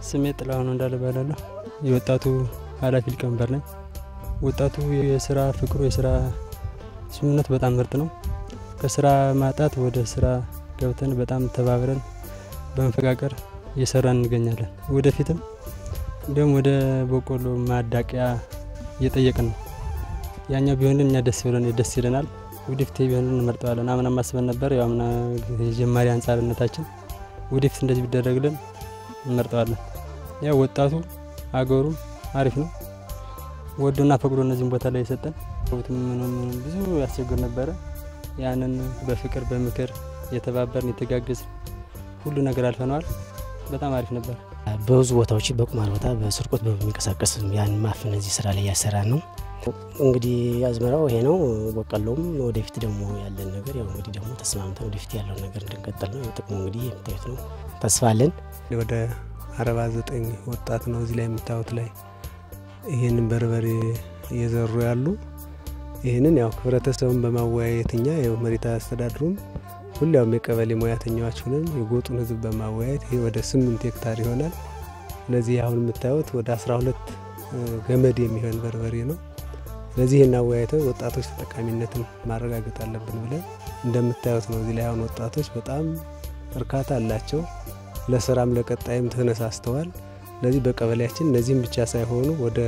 ስሜ ጥላሁን እንዳለ እባላለሁ። የወጣቱ ኃላፊ ሊቀመንበር ነኝ። ወጣቱ የስራ ፍቅሩ የስራ ስምምነት በጣም ምርጥ ነው። ከስራ ማጣት ወደ ስራ ገብተን በጣም ተባብረን በመፈቃቀር እየሰራን እንገኛለን። ወደፊትም እንዲሁም ወደ በቆሎ ማዳቂያ እየጠየቅን ነው። ያኛው ቢሆንልን እኛ ደስ ብለን ደስ ይለናል። ወደፊት ቢሆንልን እንመርጠዋለን። አምና ማስበን ነበር። ያው አምና የጀማሪ አንጻርነታችን ወደፊት እንደዚህ ቢደረግልን እንመርጠዋለን። ያው ወጣቱ አገሩም አሪፍ ነው። ወዶና ፈቅዶ እነዚህም ቦታ ላይ የሰጠን ምንም ብዙ ያስቸግር ነበረ። ያንን በፍቅር በምክር የተባበርን የተጋገዝ ሁሉ ነገር አልፈነዋል። በጣም አሪፍ ነበር። በብዙ ቦታዎች በቁማር ቦታ በስርቆት በሚንቀሳቀስ ያን ማፍን እዚህ ስራ ላይ ያሰራ ነው። እንግዲህ አዝመራው ይሄ ነው። በቀሎም ወደፊት ደግሞ ያለን ነገር ያው እንግዲህ ደግሞ ተስማምተን ወደፊት ያለውን ነገር እንድንቀጥል ነው። ጥቅሙ እንግዲህ የምታዩት ነው። ተስፋ አለን። ወደ አርባ ዘጠኝ ወጣት ነው እዚህ ላይ የምታዩት ላይ ይህንን በርበሬ እየዘሩ ያሉ ይህንን ያው ህብረተሰቡን በማወያየት እኛ ያው መሬት አስተዳድሩም ሁሊያውም የቀበሌ ሙያተኛዎች ሁነን የጎጡን ህዝብ በማወያየት ይሄ ወደ ስምንት ሄክታር ይሆናል። ስለዚህ አሁን የምታዩት ወደ አስራ ሁለት ገመድ የሚሆን በርበሬ ነው። ስለዚህ ይህን አወያይተው ወጣቶች ተጠቃሚነትን ማረጋገጥ አለብን ብለን እንደምታዩት ነው። እዚህ ላይ አሁን ወጣቶች በጣም እርካታ አላቸው። ለስራም ለቀጣይም ተነሳስተዋል። ስለዚህ በቀበሌያችን እነዚህም ብቻ ሳይሆኑ ወደ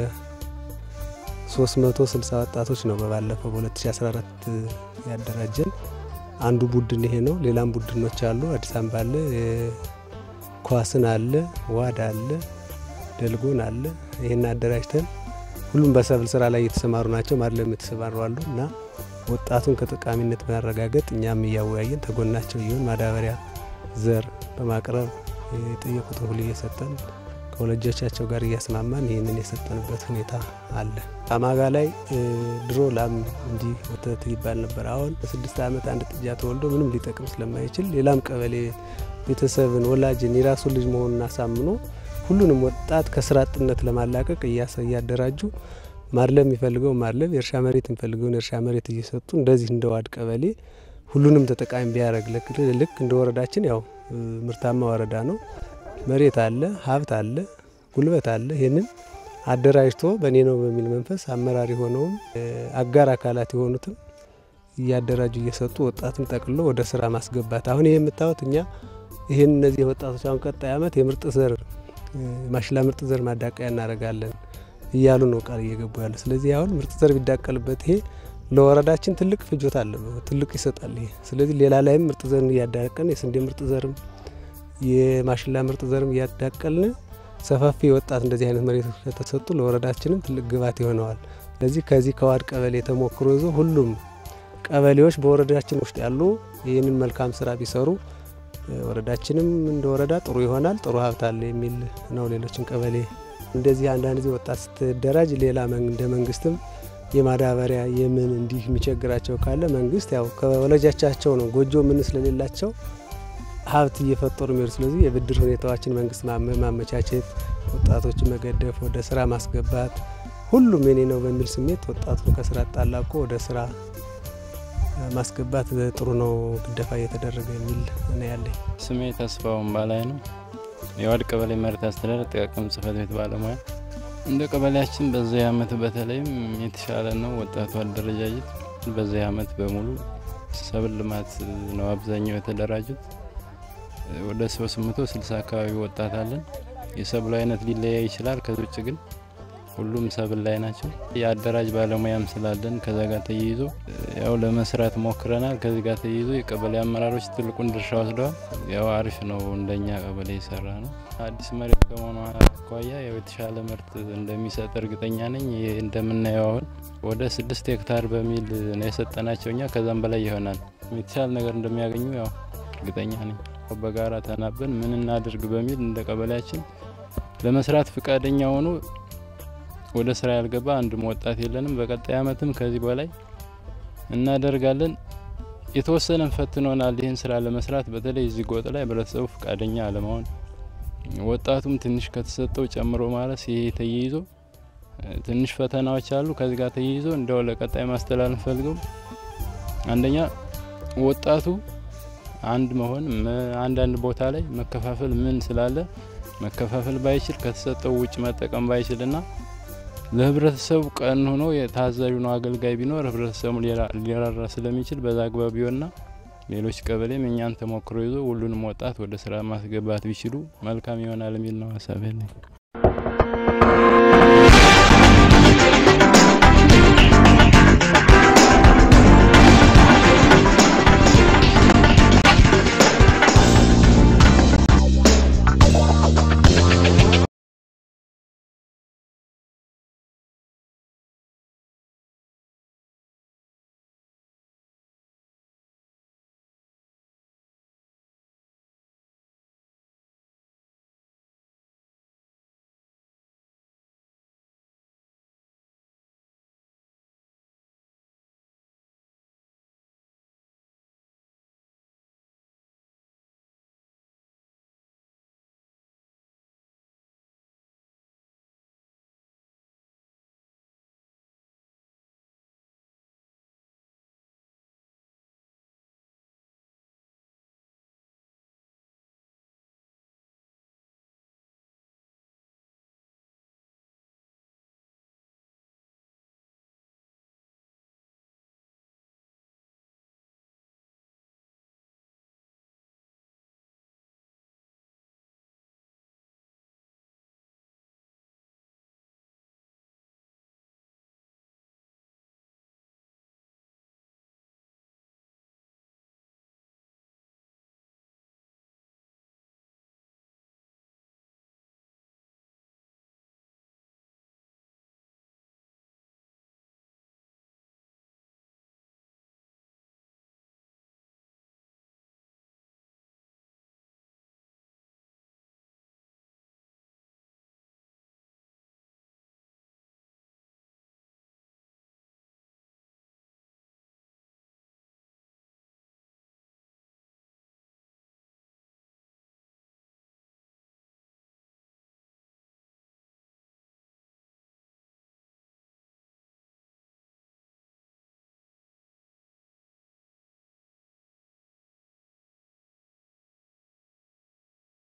360 ወጣቶች ነው በባለፈው በ2014 ያደራጀን። አንዱ ቡድን ይሄ ነው። ሌላም ቡድኖች አሉ። አዲስ አበባ አለ፣ ኳስን አለ፣ ዋድ አለ፣ ደልጎን አለ። ይህን አደራጅተን ሁሉም በሰብል ስራ ላይ የተሰማሩ ናቸው። ማድለም የተሰማሩ አሉ እና ወጣቱን ከጠቃሚነት ማረጋገጥ እኛም እያወያየን ተጎናቸው ይሆን ማዳበሪያ ዘር በማቅረብ የጠየቁትን ሁሉ እየሰጠን ከወላጆቻቸው ጋር እያስማማን ይህንን የሰጠንበት ሁኔታ አለ። አማጋ ላይ ድሮ ላም እንዲህ ወተት ይባል ነበር። አሁን በስድስት ዓመት አንድ ጥጃ ተወልዶ ምንም ሊጠቅም ስለማይችል ሌላም ቀበሌ ቤተሰብን ወላጅን የራሱን ልጅ መሆኑን አሳምኖ ሁሉንም ወጣት ከስራ አጥነት ለማላቀቅ እያደራጁ ማድለም የሚፈልገው ማድለም፣ የእርሻ መሬት የሚፈልገውን የእርሻ መሬት እየሰጡ እንደዚህ እንደ ዋድ ቀበሌ ሁሉንም ተጠቃሚ ቢያደረግ ልክ እንደ ወረዳችን ያው ምርታማ ወረዳ ነው። መሬት አለ፣ ሀብት አለ፣ ጉልበት አለ። ይህንን አደራጅቶ በእኔ ነው በሚል መንፈስ አመራር የሆነውም አጋር አካላት የሆኑትም እያደራጁ እየሰጡ ወጣትን ጠቅሎ ወደ ስራ ማስገባት። አሁን ይህ የምታዩት እኛ ይህን እነዚህ ወጣቶች አሁን ቀጣይ ዓመት የምርጥ ዘር ማሽላ ምርጥ ዘር ማዳቀያ እናደርጋለን እያሉ ነው ቃል እየገቡ ያለ። ስለዚህ አሁን ምርጥ ዘር ቢዳቀልበት ይሄ ለወረዳችን ትልቅ ፍጆታ አለ፣ ትልቅ ይሰጣል ይሄ። ስለዚህ ሌላ ላይም ምርጥ ዘር እያዳቀን የስንዴ ምርጥ ዘርም የማሽላ ምርጥ ዘርም እያዳቀልን ሰፋፊ ወጣት እንደዚህ አይነት መሬቶች ከተሰጡ ለወረዳችንም ትልቅ ግባት ይሆነዋል። ስለዚህ ከዚህ ከዋድ ቀበሌ ተሞክሮ ይዞ ሁሉም ቀበሌዎች በወረዳችን ውስጥ ያሉ ይህንን መልካም ስራ ቢሰሩ ወረዳችንም እንደ ወረዳ ጥሩ ይሆናል፣ ጥሩ ሀብት አለ የሚል ነው። ሌሎችን ቀበሌ እንደዚህ አንዳንድ ጊዜ ወጣት ስትደራጅ ሌላ እንደ መንግስትም የማዳበሪያ የምን እንዲህ የሚቸግራቸው ካለ መንግስት ያው ከወላጆቻቸው ነው ጎጆ ምን ስለሌላቸው ሀብት እየፈጠሩ የሚሄዱ ስለዚህ የብድር ሁኔታዎችን መንግስት ማመቻቸት፣ ወጣቶችን መገደፍ፣ ወደ ስራ ማስገባት ሁሉም የኔ ነው በሚል ስሜት ወጣቱን ከስራ አጣላቆ ወደ ስራ ማስገባት ጥሩ ነው፣ ግደፋ እየተደረገ የሚል ነው ያለኝ። ስሜ ተስፋውን ባላይ ነው። የዋድ ቀበሌ መሬት አስተዳደር ጥቃቅን ጽህፈት ቤት ባለሙያ። እንደ ቀበሌያችን በዚህ አመት በተለይም የተሻለ ነው ወጣቱ አደረጃጀት። በዚህ አመት በሙሉ ሰብል ልማት ነው አብዛኛው የተደራጁት። ወደ 360 አካባቢ ወጣት አለን። የሰብሉ አይነት ሊለያይ ይችላል። ከዚህ ውጭ ግን ሁሉም ሰብል ላይ ናቸው። የአደራጅ ባለሙያም ስላለን ከዛ ጋር ተያይዞ ያው ለመስራት ሞክረናል። ከዚህ ጋር ተያይዞ የቀበሌ አመራሮች ትልቁን ድርሻ ወስደዋል። ያው አሪፍ ነው፣ እንደኛ ቀበሌ የሰራ ነው። አዲስ መሬት ከመሆኑ አኳያ ያው የተሻለ ምርት እንደሚሰጥ እርግጠኛ ነኝ። ይህ እንደምናየው አሁን ወደ ስድስት ሄክታር በሚል ነው የሰጠናቸው እኛ ከዛም በላይ ይሆናል። የተሻለ ነገር እንደሚያገኙ ያው እርግጠኛ ነኝ። በጋራ ተናበን ምን እናድርግ በሚል እንደ ቀበሌያችን ለመስራት ፍቃደኛ ሆኖ ወደ ስራ ያልገባ አንድም ወጣት የለንም። በቀጣይ አመትም ከዚህ በላይ እናደርጋለን። የተወሰነን ፈትኖናል ይህን ስራ ለመስራት በተለይ እዚህ ጎጥ ላይ ህብረተሰቡ ፍቃደኛ አለመሆን፣ ወጣቱም ትንሽ ከተሰጠው ጨምሮ ማለት ይሄ ተያይዞ ትንሽ ፈተናዎች አሉ። ከዚህ ጋር ተያይዞ እንደው ለቀጣይ ማስተላለፍ ፈልገው አንደኛ ወጣቱ አንድ መሆን አንዳንድ ቦታ ላይ መከፋፈል ምን ስላለ መከፋፈል ባይችል ከተሰጠው ውጭ መጠቀም ባይችልና ለህብረተሰቡ ቀን ሆኖ የታዛዥ ነው አገልጋይ ቢኖር ህብረተሰቡ ሊራራ ስለሚችል በዛ አግባብ ቢሆንና ሌሎች ቀበሌም እኛን ተሞክሮ ይዞ ሁሉንም ወጣት ወደ ስራ ማስገባት ቢችሉ መልካም ይሆናል የሚል ነው ሀሳብ ያለኝ።